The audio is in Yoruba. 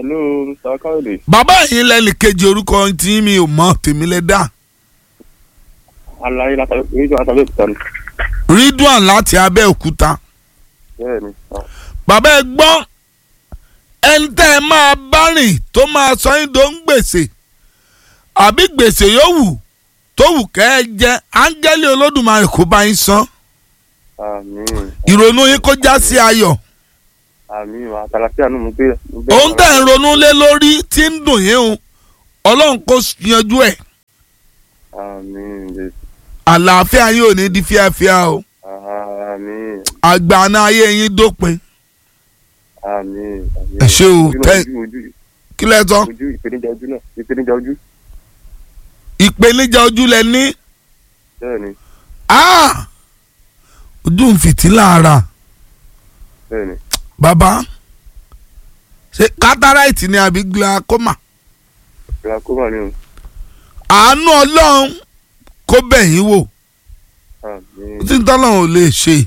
hello mr káyọ̀dé bàbá yìí lẹ́nu kejì orúkọ tí mi ò mọ̀ tèmi lè dá aláyé látàlẹ́ rédíò látàlẹ́ òkúta ni ridwan láti abẹ́òkúta bẹ́ẹ̀ ni ah, bàbá ẹ gbọ́ ẹni tẹ́ ẹ máa bá rìn tó máa sọ yín tó ń gbèsè àbí gbèsè yóò wù tó wù kẹ́ ẹ jẹ áńgẹ́lì olódùmarè kó bá yín san àmín ìrònú yín kó já sí ayọ̀ àmín àtàlàfíà nù mú gbé mú gbé òun tẹ̀ ń ronú lé lórí tí ń dùn yín o ọlọ́run kó yanjú ẹ̀ àmín jésù àlàáfíà yín ò ní di fíafíà o àmín àgbàna ayé yín dópin àmín àmín Ẹ ṣé o, ojú náà, tẹ́- ojú ojú kí lẹ sọ ojú ìpèníjà ojú náà ìpèníjà ojú ìpèníjà ojú lẹ ní bẹ́ẹ̀ ni Ah! ojú ń fìtílà ara bẹ́ẹ̀ ni bàbá ṣe cataract ni àbí glaucoma glaucoma ni o àánú ọlọ́run kó bẹ̀ yín wò àmín tí tọ́lọ́run ò lè ṣe